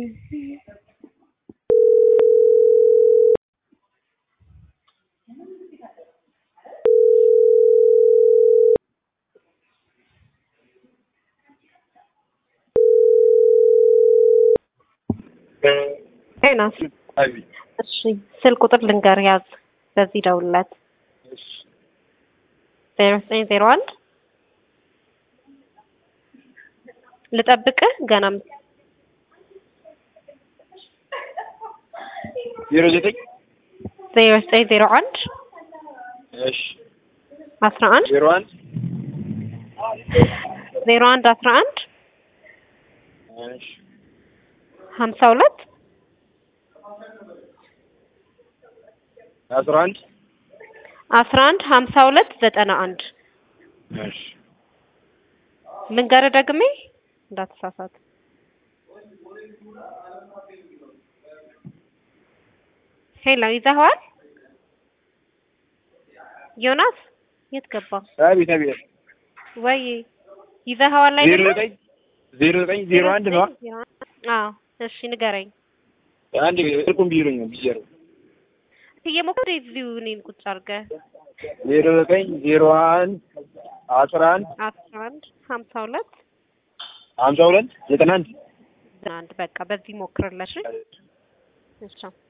ጤናስ አቤት። እሺ ስልክ ቁጥር ልንገር ያዝ በዚህ ደውልለት እሺ ዜሮ ዘጠኝ ዜሮ አንድ ልጠብቅህ ገና ዜሮ ዘጠኝ ዜሮ ዘጠኝ ዜሮ አንድ እሺ አስራ አንድ ዜሮ አንድ ዜሮ አንድ አስራ አንድ እሺ ሀምሳ ሁለት አስራ አንድ አስራ አንድ ሀምሳ ሁለት ዘጠና አንድ እሺ ልንገርህ ደግሜ እንዳትሳሳት ሄሎ ይዘኸዋል ዮናስ የት ገባ አቤት አቤት ወይ ይዘኸዋል ዜሮ አይደለም ዘጠኝ ዜሮ ዘጠኝ ዜሮ አንድ ነው አዎ እሺ ንገረኝ አንድ ስልኩን ቢሉኝ ነው ቢጀሩ እየሞከረ እዚሁ እኔን ቁጭ አድርገህ ዜሮ ዘጠኝ ዜሮ አንድ አስራ አንድ አስራ አንድ ሀምሳ ሁለት ሀምሳ ሁለት ዘጠና አንድ አንድ በቃ በዚህ ሞክርለሽ እሺ